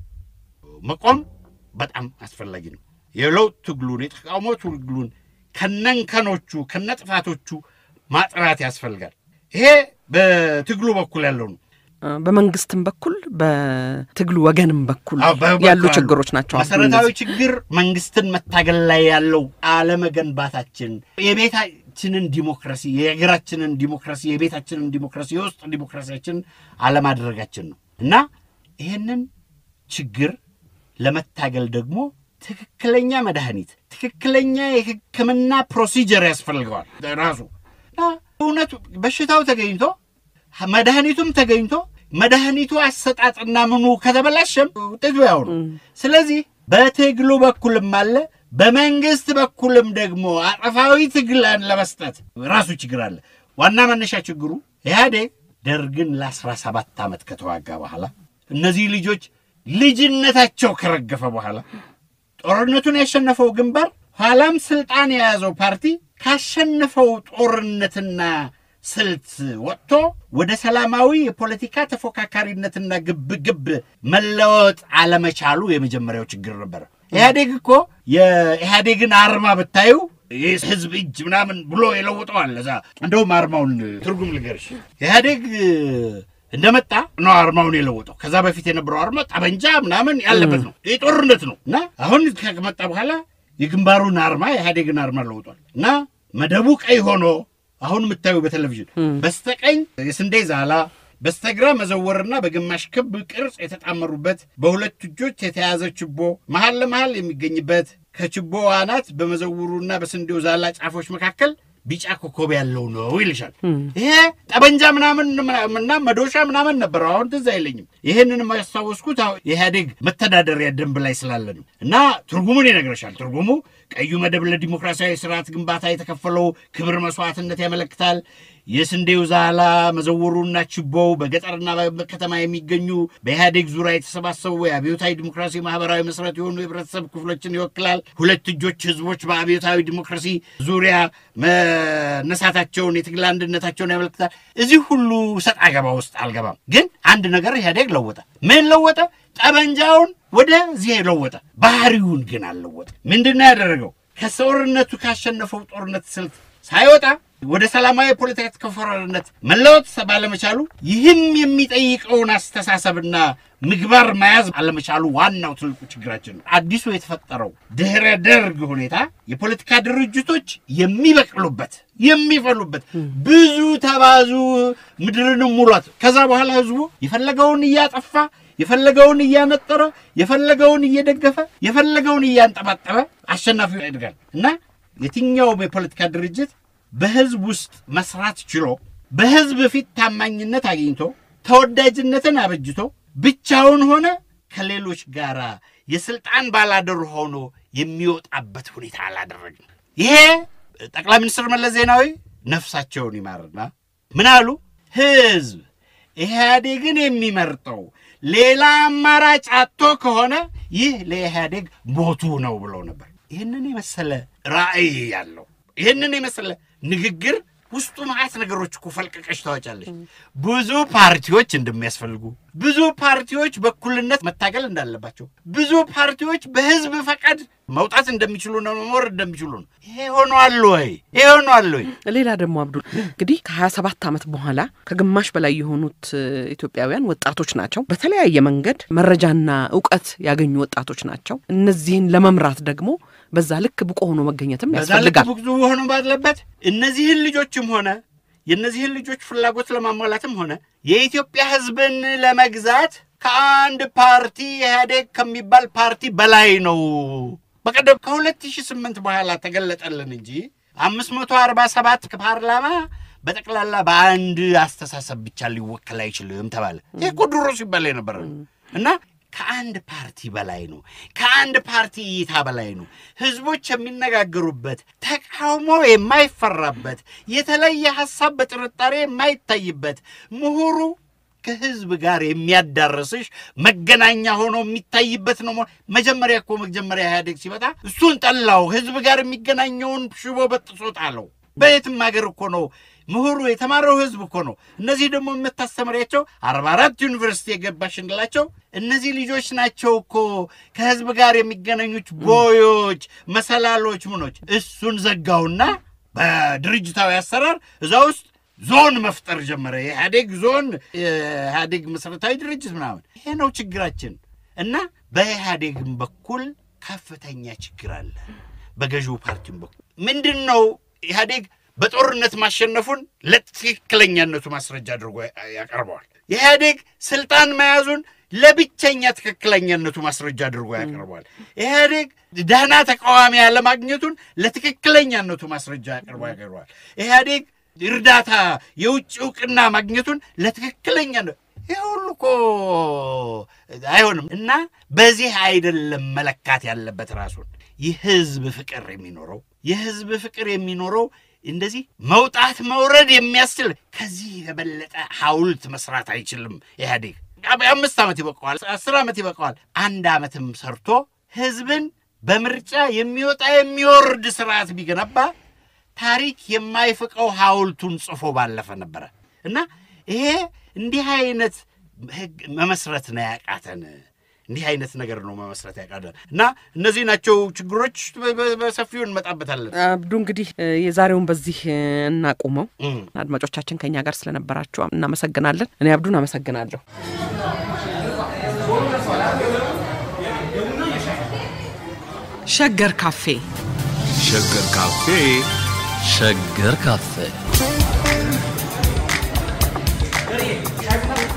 መቆም በጣም አስፈላጊ ነው። የለውጥ ትግሉን የተቃውሞ ትግሉን ከነንከኖቹ ከነጥፋቶቹ ማጥራት ያስፈልጋል። ይሄ በትግሉ በኩል ያለው ነው። በመንግስትም በኩል በትግሉ ወገንም በኩል አዎ፣ በበኩል ያሉ አሉ። ችግሮች ናቸው። አሁን መሰረታዊ እነዚህ። ችግር መንግስትን መታገል ላይ ያለው አለመገንባታችን፣ የቤታችንን ዲሞክራሲ፣ የሀገራችንን ዲሞክራሲ፣ የቤታችንን ዲሞክራሲ፣ የውስጥ ዲሞክራሲያችንን አለማድረጋችን ነው እና ይህንን ችግር ለመታገል ደግሞ ትክክለኛ መድኃኒት፣ ትክክለኛ የሕክምና ፕሮሲጀር ያስፈልገዋል ራሱ እና እውነቱ በሽታው ተገኝቶ መድኃኒቱም ተገኝቶ መድኃኒቱ አሰጣጥና ምኑ ከተበላሸም ውጤቱ ያው ነው። ስለዚህ በትግሉ በኩልም አለ፣ በመንግስት በኩልም ደግሞ አጠፋዊ ትግልን ለመስጠት ራሱ ችግር አለ። ዋና መነሻ ችግሩ ኢህአዴግ ደርግን ለአስራ ሰባት ዓመት ከተዋጋ በኋላ እነዚህ ልጆች ልጅነታቸው ከረገፈ በኋላ ጦርነቱን ያሸነፈው ግንባር ኋላም ስልጣን የያዘው ፓርቲ ካሸነፈው ጦርነትና ስልት ወጥቶ ወደ ሰላማዊ የፖለቲካ ተፎካካሪነትና ግብግብ መለወጥ አለመቻሉ የመጀመሪያው ችግር ነበረ። ኢህአዴግ እኮ የኢህአዴግን አርማ ብታዩ ይህ ህዝብ እጅ ምናምን ብሎ የለውጠዋል። እዛ እንደውም አርማውን ትርጉም ልንገርሽ። ኢህአዴግ እንደመጣ ነው አርማውን የለወጠው። ከዛ በፊት የነበረው አርማ ጠበንጃ ምናምን ያለበት ነው። ይህ ጦርነት ነው እና አሁን ከመጣ በኋላ የግንባሩን አርማ የኢህአዴግን አርማ ለውጧል እና መደቡ ቀይ ሆኖ አሁን የምታዩ በቴሌቪዥን በስተቀኝ የስንዴ ዛላ በስተግራ መዘወርና በግማሽ ክብ ቅርጽ የተጣመሩበት በሁለት እጆች የተያዘ ችቦ መሀል ለመሀል የሚገኝበት ከችቦ አናት በመዘውሩና በስንዴው ዛላ ጫፎች መካከል ቢጫ ኮከብ ያለው ነው ይልሻል። ይሄ ጠበንጃ ምናምን እና መዶሻ ምናምን ነበረው። አሁን ትዝ አይለኝም። ይህንን ያስታወስኩት አሁን የኢህአዴግ መተዳደሪያ ደንብ ላይ ስላለ ነው። እና ትርጉሙን ይነግረሻል። ትርጉሙ ቀዩ መደብ ለዲሞክራሲያዊ ስርዓት ግንባታ የተከፈለው ክብር መስዋዕትነት ያመለክታል። የስንዴው ዛላ መዘወሩና ችቦው በገጠርና በከተማ የሚገኙ በኢህአዴግ ዙሪያ የተሰባሰቡ የአብዮታዊ ዲሞክራሲ ማህበራዊ መሰረት የሆኑ የህብረተሰብ ክፍሎችን ይወክላል። ሁለት እጆች ህዝቦች በአብዮታዊ ዲሞክራሲ ዙሪያ መነሳታቸውን፣ የትግል አንድነታቸውን ያመለክታል። እዚህ ሁሉ ሰጥ አገባ ውስጥ አልገባም። ግን አንድ ነገር ኢህአዴግ ለወጠ። ምን ለወጠ? ጠመንጃውን ወደዚህ ለወጠ። ባህሪውን ግን አልለወጠ። ምንድን ነው ያደረገው? ከጦርነቱ ካሸነፈው ጦርነት ስልት ሳይወጣ ወደ ሰላማዊ የፖለቲካ ተከፋፋሪነት መለወጥ ባለመቻሉ ይህም የሚጠይቀውን አስተሳሰብና ምግባር መያዝ አለመቻሉ ዋናው ትልቁ ችግራችን ነው። አዲሱ የተፈጠረው ድህረ ደርግ ሁኔታ የፖለቲካ ድርጅቶች የሚበቅሉበት የሚፈሉበት ብዙ ተባዙ ምድርንም ሙሏት። ከዛ በኋላ ህዝቡ የፈለገውን እያጠፋ የፈለገውን እያነጠረ የፈለገውን እየደገፈ የፈለገውን እያንጠባጠበ አሸናፊው ያድጋል እና የትኛውም የፖለቲካ ድርጅት በህዝብ ውስጥ መስራት ችሎ በህዝብ ፊት ታማኝነት አግኝቶ ተወዳጅነትን አበጅቶ ብቻውን ሆነ ከሌሎች ጋር የስልጣን ባላደሩ ሆኖ የሚወጣበት ሁኔታ አላደረግም። ይሄ ጠቅላይ ሚኒስትር መለስ ዜናዊ ነፍሳቸውን ይማርና ምን አሉ? ህዝብ ኢህአዴግን የሚመርጠው ሌላ አማራጭ አጥቶ ከሆነ ይህ ለኢህአዴግ ሞቱ ነው ብለው ነበር። ይህንን የመሰለ ራዕይ ያለው ይህንን የመሰለ ንግግር ውስጡ መዓት ነገሮች እኮ ፈልቀቀሽ ታወጫለሽ። ብዙ ፓርቲዎች እንደሚያስፈልጉ፣ ብዙ ፓርቲዎች በእኩልነት መታገል እንዳለባቸው፣ ብዙ ፓርቲዎች በህዝብ ፈቃድ መውጣት እንደሚችሉ ነው መኖር እንደሚችሉ ነው። ይሄ ሆኗል ወይ? ይሄ ሆኗል ወይ? ሌላ ደግሞ አብዱል እንግዲህ ከሀያ ሰባት ዓመት በኋላ ከግማሽ በላይ የሆኑት ኢትዮጵያውያን ወጣቶች ናቸው። በተለያየ መንገድ መረጃና እውቀት ያገኙ ወጣቶች ናቸው። እነዚህን ለመምራት ደግሞ በዛ ልክ ብቁ ሆኖ መገኘትም በዛ ልክ ያስፈልጋል። ብዙ ሆኖ ባለበት እነዚህን ልጆችም ሆነ የእነዚህን ልጆች ፍላጎት ለማሟላትም ሆነ የኢትዮጵያ ሕዝብን ለመግዛት ከአንድ ፓርቲ ኢህአዴግ ከሚባል ፓርቲ በላይ ነው። በቀደም ከ2008 በኋላ ተገለጠልን እንጂ 547 ፓርላማ በጠቅላላ በአንድ አስተሳሰብ ብቻ ሊወከል አይችልም ተባለ። ይህ እኮ ድሮ ሲባል የነበረ ነው እና ከአንድ ፓርቲ በላይ ነው። ከአንድ ፓርቲ እይታ በላይ ነው። ህዝቦች የሚነጋገሩበት፣ ተቃውሞ የማይፈራበት፣ የተለየ ሀሳብ በጥርጣሬ የማይታይበት ምሁሩ ከህዝብ ጋር የሚያዳርስሽ መገናኛ ሆኖ የሚታይበት ነው። መጀመሪያ እኮ መጀመሪያ ኢህአዴግ ሲመጣ እሱን ጠላው። ህዝብ ጋር የሚገናኘውን ሽቦ በጥሶ ጣለው። በየትም ሀገር እኮ ነው ምሁሩ የተማረው ህዝብ እኮ ነው። እነዚህ ደግሞ የምታስተምሪያቸው አርባ አራት ዩኒቨርሲቲ የገባሽ እንላቸው እነዚህ ልጆች ናቸው እኮ ከህዝብ ጋር የሚገናኙት ቦዮች፣ መሰላሎች፣ ምኖች። እሱን ዘጋውና በድርጅታዊ አሰራር እዛ ውስጥ ዞን መፍጠር ጀመረ። የኢህአዴግ ዞን፣ የኢህአዴግ መሰረታዊ ድርጅት ምናምን። ይሄ ነው ችግራችን እና በኢህአዴግም በኩል ከፍተኛ ችግር አለ። በገዢው ፓርቲም በኩል ምንድን ነው ኢህአዴግ በጦርነት ማሸነፉን ለትክክለኛነቱ ማስረጃ አድርጎ ያቀርበዋል። ኢህአዴግ ስልጣን መያዙን ለብቸኛ ትክክለኛነቱ ማስረጃ አድርጎ ያቀርበዋል። ኢህአዴግ ደህና ተቃዋሚ ያለማግኘቱን ለትክክለኛነቱ ማስረጃ አቅርቦ ያቀርበዋል። ኢህአዴግ እርዳታ የውጭ እውቅና ማግኘቱን ለትክክለኛ ይህ ሁሉ እኮ አይሆንም እና በዚህ አይደለም መለካት ያለበት ራሱን የህዝብ ፍቅር የሚኖረው የህዝብ ፍቅር የሚኖረው እንደዚህ መውጣት መውረድ የሚያስችል ከዚህ የበለጠ ሐውልት መስራት አይችልም ኢህአዴግ። አምስት ዓመት ይበቀዋል፣ አስር ዓመት ይበቀዋል። አንድ ዓመትም ሰርቶ ህዝብን በምርጫ የሚወጣ የሚወርድ ስርዓት ቢገነባ ታሪክ የማይፍቀው ሐውልቱን ጽፎ ባለፈ ነበረ እና ይሄ እንዲህ አይነት ህግ መመስረት ነው ያቃተን። እንዲህ አይነት ነገር ነው መመስረት ያቃተን እና እነዚህ ናቸው ችግሮች። በሰፊው እንመጣበታለን። አብዱ እንግዲህ የዛሬውን በዚህ እናቁመው። እም። አድማጮቻችን ከኛ ጋር ስለነበራችሁ እናመሰግናለን። እኔ አብዱን አመሰግናለሁ። ሸገር ካፌ ሸገር ካፌ ሸገር ካፌ